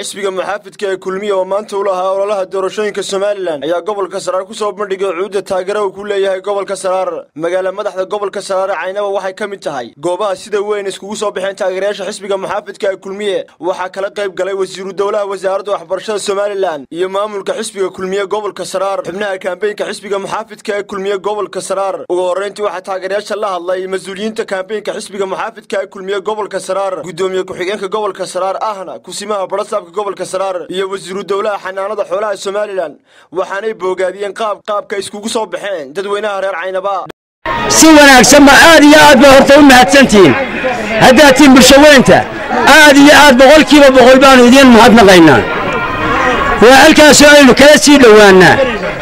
xisbiga muxaafidka ee kulmiya oo maanta u lahaa ololaha doorashooyinka somalilan ayaa gobolka saraar ku soo bandhigay cuudda taageera uu ku leeyahay gobolka saraar magaala madaxda gobolka saraar ee caynaba waxay ka mid tahay goobaha sida weyn iskugu soo baxeen taageerayaasha xisbiga muxaafidka ee kulmiye waxaa kala qayb galay wasiiru dowlaha wasaaradda waxbarashada somalilan iyo maamulka xisbiga kulmiye gobolka saraar xubnaha kaambeynka xisbiga muxaafidka ee kulmiye gobolka saraar ugu horreyntii waxaa taageerayaasha la hadlay mas-uuliyiinta kaambeynka xisbiga muxaafidka ee kulmiye gobolka saraar gudoomiye ku-xigeenka gobolka saraar ahna kusimaha barasaabka gobolka saraar iyo wasiiru dowlaha xanaanada xoolaha somalilan waxaanay boogaadiyeen qaab qaabka iskugu soo baxeen dadweynaha reer caynaba si wanaagsanba aad iyo aad bay horta u mahadsantihiin haddaad tihiin bulshaweynta aad iyo aad boqolkiiba boqol baannu idiin mahadnaqaynaa waa halkaasoo aynu kala sii dhowaannaa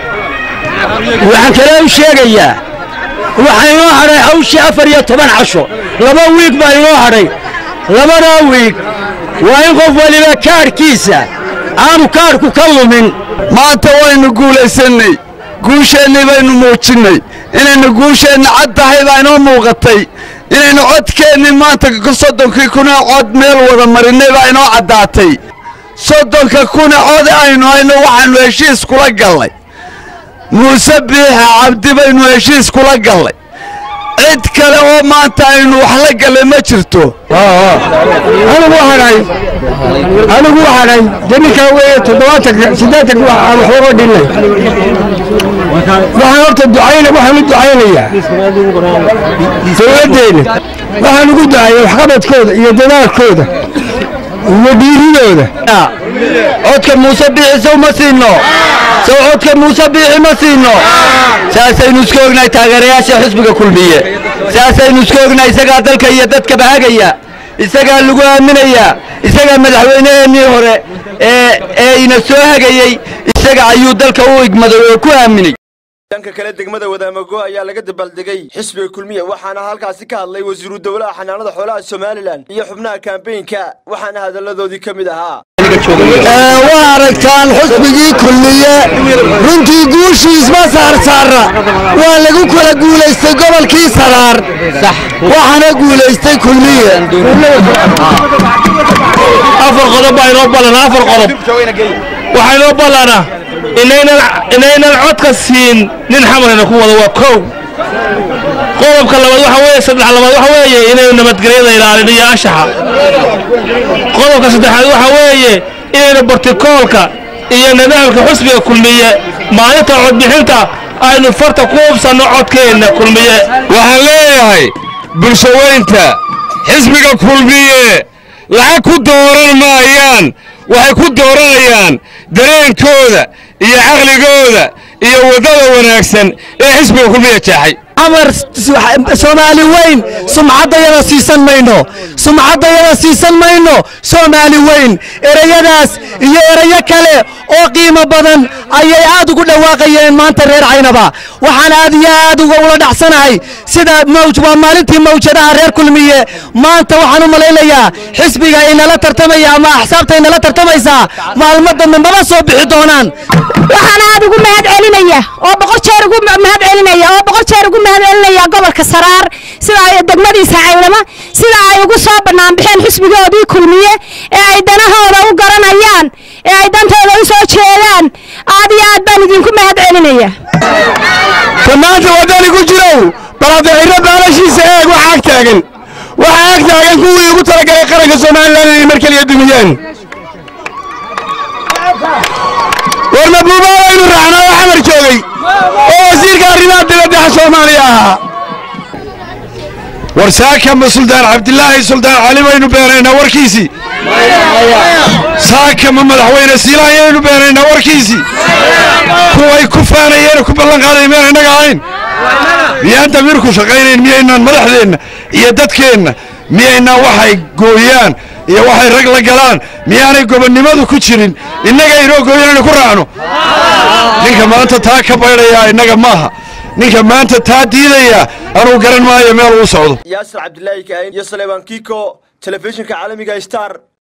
waxaan kale u sheegayaa waxaa inoo hadhay hawshii afar iyo toban casho laba wiig baa inoo hadhay labadaa wiig waa in qof waliba kaadhkiisa aanu kaadhku ka lumin maanta waynu guulaysannay guusheennii baynu muujinnay inaynu guusheenna cad tahay baa inoo muuqatay inaynu codkeennii maanta soddonkii kuna cod meel wada marinnay baa inoo caddaatay soddonka kuna cod aynu hayno waxaannu heshiis kula gallay muuse biixa cabdi baynu heshiis kula gallay cid kale oo maanta aynu wax la gallay ma jirto anigu hadhay anigu hadhay de ninkaa weeye toddobaatan siddeetan aan waxba oo dhinnay waxaan horta ducayna waxaan u ducaynayaa dowladdeena waxaan ugu ducayay waxqabadkooda iyo dadaalkooda iyo dhiiridooda codka muuse biixi sow ma siinno sow codka muuse biixi ma siinno saasaynu iska ognahay taageerayaasha xisbiga kulmiye saasaynu iska ognahay isagaa dalka iyo dadkaba hagaya isagaa lagu aaminayaa isagaa madaxweyneheennii hore ee ee ina soo hagayey isaga ayuu dalka u igmaday oo ku aaminay dhanka kale degmada wadaamago ayaa laga dabaaldegay xisbiga kulmiye waxaana halkaasi ka hadlay wasiiru dowlaha xanaanada xoolaha somalilan iyo xubnaha kaambeynka waxaana hadalladoodii ka mid ahaa waa aragtaan xusbigii kulmiye runtii guushiisma saarsaara waa lagu kala guulaystay gobolkii saraar waxaana guulaystay kulmiye afar qodob baa inoo ballana afar qodob waxaa inoo ballana inaynan codka siin nin xamarayna ku wado waa kow qodobka labaad waxa weeye saddex labaad waxa weeye inaynu nabadgelyada ilaalino iyo anshaxa qodobka saddexaad waxa weeye inaynu bartikoolka iyo nidaamka xusbiga kulmiye maalinta codbixinta aynu farta ku hubsanno codkeenna kulmiye waxaan leeyahay bulshaweynta xisbiga kulmiye lacag ku dooran maayaan waxay ku dooranayaan dareenkooda iyo caqligooda iyo waddada wanaagsan ee xisbiga kulmiya jeexay amar soomaali weyn sumcaddayada siisan mayno sumcaddayada siisan mayno soomaali weyn ereyadaas iyo erayo kale oo qiimo badan ayay aad ugu dhawaaqayeen maanta reer caynaba waxaan aad iyo aad uga ula dhacsanahay sida mawj waa maalintii mawjadaha reer kulmiye maanta waxaan u malaynayaa xisbiga inala tartamaya ama axsaabta inala tartamaysaa maalmo dambe maba soo bixi doonaan waxaan aad ugu mahad celinaya oo boqol jeer ugu mahad celinaya oo boqol jeer ugu mahad celinaya gobolka saraar sida ay degmadiisa caynama sida ay ugu soo bannaan baxeen xisbigoodii kulmiye ee ay danahooda u garanayaan ee ay dantooda u soo jeedaan aad iyo aad baan idinku mahad celinaya dhammaanta waddani ku jirow baladiciro baalashiisa eeg waxa ag taagan waxa ag taagan kuwii ugu talagalay qaranka somalilan inay mar keliya dumiyaan war mabuubaadaynu raacnaa oo xamar joogay oo wasiirka arrimaha dibaddaha soomaaliya ahaa war saakama suldaan cabdilaahi suldaan cali baynu beenaynaa warkiisii saakama madaxweyne siilaayaynu beenaynaa warkiisii kuway ku faanayeen ku ballan qaadayn miyaan innaga ahayn miyaan damiirku shaqaynayn miyaynaan madaxdeenna iyo dadkeenna miyaynaan waxay gooyaan iyo waxay rag la galaan miyaanay gobonnimadu ku jirin innaga inoo gooyan inaynu ku raacno ninka maanta taa ka baydhayaa innaga maaha ninka maanta taa diidaya anuu garan maayo meel uu socdo yaasir cabdilaahi kaahin iyo saleebaan kiiko telefishinka caalamiga star